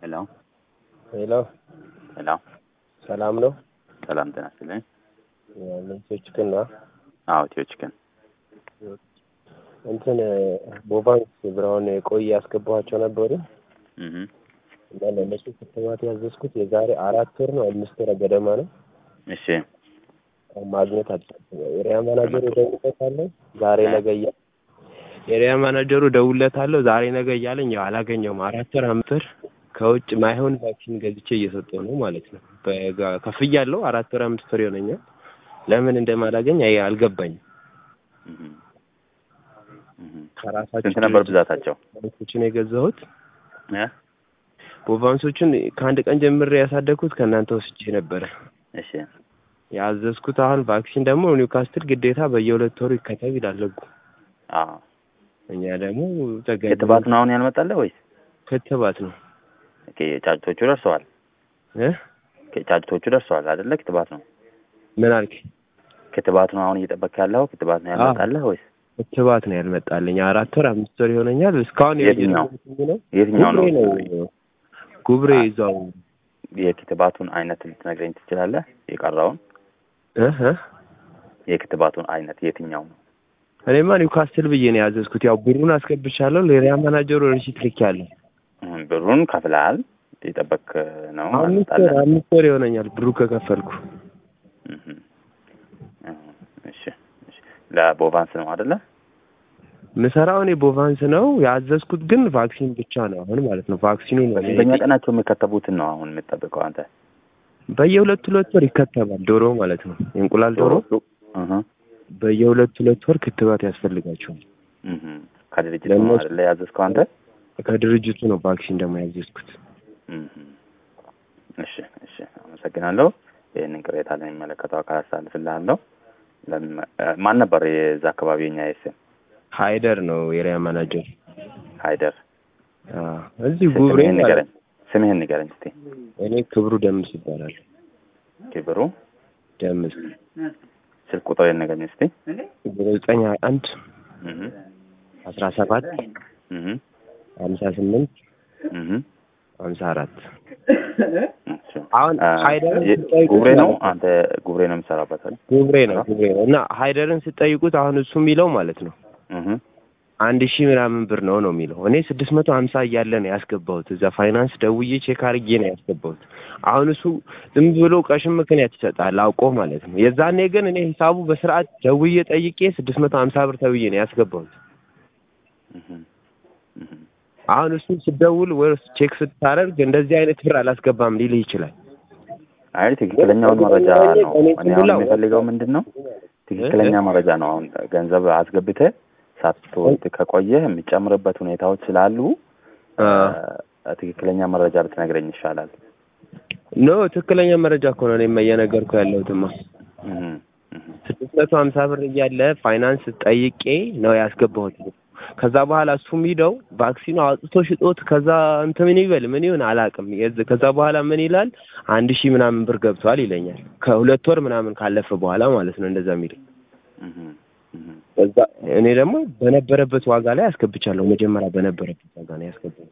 ሄሎ ሄሎ ሄሎ፣ ሰላም ነው? ሰላም ጤና ይስጥልኝ። ልብሶች ክና አዎ ኢትዮ ቺክን እንትን ቦቫንስ ብራውን ቆይ ያስገባኋቸው ነበሩ እህ እና ለእነሱ ክትባት ያዘዝኩት የዛሬ አራት ወር ነው አምስት ወር ገደማ ነው። እሺ ማግኘት አልቻልኩም። ኤሪያ ማናጀሩ እደውልለታለሁ ዛሬ ነገ እያለ ኤሪያ ማናጀሩ እደውልለታለሁ ዛሬ ነገ እያለኝ ያው አላገኘውም። አራት ወር አምስት ወር ከውጭ ማይሆን ቫክሲን ገዝቼ እየሰጠሁ ነው ማለት ነው። በጋ- ከፍያለሁ። አራት ወር አምስት ወር ይሆነኛል። ለምን እንደማላገኝ አይ አልገባኝም። እህ እህ ከራሳቸው ስንት ነበር ብዛታቸው? ቦቫንሶችን የገዛሁት እ ቦቫንሶችን ከአንድ ቀን ጀምሬ ያሳደግኩት ከእናንተ ወስጄ ነበረ እሺ ያዘዝኩት። አሁን ቫክሲን ደግሞ ኒውካስትል ግዴታ በየሁለት ወሩ ይከተብ ይላል ህጉ። አዎ እኛ ደግሞ ተገ ክትባት ነው አሁን ያልመጣልህ ወይስ? ክትባት ነው ኦኬ ጫጭቶቹ ደርሰዋል። እ ኦኬ ጫጭቶቹ ደርሰዋል አይደለ? ክትባት ነው ምን አልክ? ክትባት ነው አሁን እየጠበቅህ ያለው ክትባት ነው ያልመጣልህ ወይስ? ክትባት ነው ያልመጣልኝ። አራት ወር አምስት ወር ይሆነኛል። እስካሁን የትኛው? የጀመርኩት ነው የትኛው ነው? ጉብሬ ነው ጉብሬ ይዛው የክትባቱን አይነት ልትነግረኝ ትችላለህ? የቀረውን እ እ የክትባቱን አይነት የትኛው ነው? እኔማ ኒውካስትል ብዬ ነው ያዘዝኩት። ያው ብሩን አስገብቻለሁ። ለኤሪያ ማናጀሩ ሪሲት ልኬያለሁ። እህ ብሩን ከፍለሃል? የጠበቅህ ነው አምስት ወር አልመጣልህም? አምስት ወር ይሆነኛል ብሩ ከከፈልኩ። እህ እህ እሺ እሺ ለቦቫንስ ነው አይደለ? ምሰራው እኔ ቦቫንስ ነው ያዘዝኩት፣ ግን ቫክሲን ብቻ ነው አሁን ማለት ነው። ቫክሲኑ ነው በስንተኛ ቀናቸው የሚከተቡትን ነው አሁን የምትጠብቀው አንተ? በየሁለት ሁለት ወር ይከተባል። ዶሮ ማለት ነው የእንቁላል ዶሮ እህ በየሁለት ሁለት ወር ክትባት ያስፈልጋቸዋል። እህ ከድርጅት ነው ለእነሱ- አይደለ ያዘዝከው አንተ? ከድርጅቱ ነው ቫክሲን ደግሞ ያዘዝኩት። እህ እሺ እሺ አመሰግናለሁ። ይህንን ቅሬታ ለሚመለከተው አካል አሳልፍልሃለሁ። ለምን- እ፣ ማን ነበር የዛ አካባቢ የኛ የስም ሃይደር ነው ኤሪያ ማናጀር። ሃይደር? አዎ፣ እዚህ ጉብሬ ስምህን ንገረኝ፣ ስምህን ንገረኝ እስቲ። እኔ ክብሩ ደምስ ይባላል። ክብሩ ደምስ ስልክ ቁጥር ንገረኝ እስቲ። ዘጠኝ ሀያ አንድ እህ አስራ ሰባት እህ ሀምሳ ስምንት እህ ሀምሳ አራት እሺ። አሁን አ፣ ሃይደርን የ- ስጠይቁት ጉብሬ ነው ማለት ነው። አንተ ጉብሬ ነው የምሰራበት አይደል? ጉብሬ ነው ጉብሬ ነው እና ሃይደርን ስጠይቁት አሁን እሱ የሚለው ማለት ነው እህ አንድ ሺህ ምናምን ብር ነው ነው የሚለው። እኔ ስድስት መቶ ሀምሳ እያለ ነው ያስገባሁት። እዛ ፋይናንስ ደውዬ ቼክ አድርጌ ነው ያስገባሁት። አሁን እሱ ዝም ብሎ ቀሽም ምክንያት ይሰጣል አውቆ ማለት ነው። የዛኔ ግን እኔ ሂሳቡ በስርዓት ደውዬ ጠይቄ ስድስት መቶ ሀምሳ ብር ተብዬ ነው ያስገባሁት። እህ እህ አሁን እሱ ስደውል ወይ ቼክ ስታደርግ እንደዚህ አይነት ብር አላስገባም ሊልህ ይችላል። አይ ትክክለኛውን መረጃ ነው። እኔ እኔ አሁን ስሙላው- የሚፈልገው ምንድን ነው ትክክለኛ መረጃ ነው። አሁን ገንዘብ አስገብተህ ሳትወስድ ከቆየህ የሚጨምርበት ሁኔታዎች ስላሉ አ። እ፣ ትክክለኛ መረጃ ብትነግረኝ ይሻላል። ኖ ትክክለኛ መረጃ እኮ ነው እኔማ እየነገርኩህ ያለሁትማ። እህ እህ ስድስት መቶ ሀምሳ ብር እያለ ፋይናንስ ጠይቄ ነው ያስገባሁት። ከዛ በኋላ እሱም ሂደው ቫክሲኑ አውጥቶ ሽጦት ከዛ እንትን ምን ይበል ምን ይሁን አላውቅም። የዝ- ከዛ በኋላ ምን ይላል አንድ ሺህ ምናምን ብር ገብቷል ይለኛል። ከሁለት ወር ምናምን ካለፈ በኋላ ማለት ነው እንደዛ የሚል እህ እህ ከዛ እኔ ደግሞ በነበረበት ዋጋ ላይ አስገብቻለሁ። መጀመሪያ በነበረበት ዋጋ ነው ያስገባው።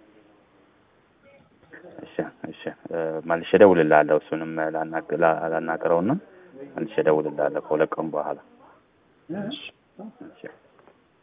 እሺ እሺ እ፣ መልሼ እደውልልሃለሁ። እሱንም ላናግ- ላ- ላናግረውና መልሼ እደውልልሃለሁ ከሁለት ቀን በኋላ። እሺ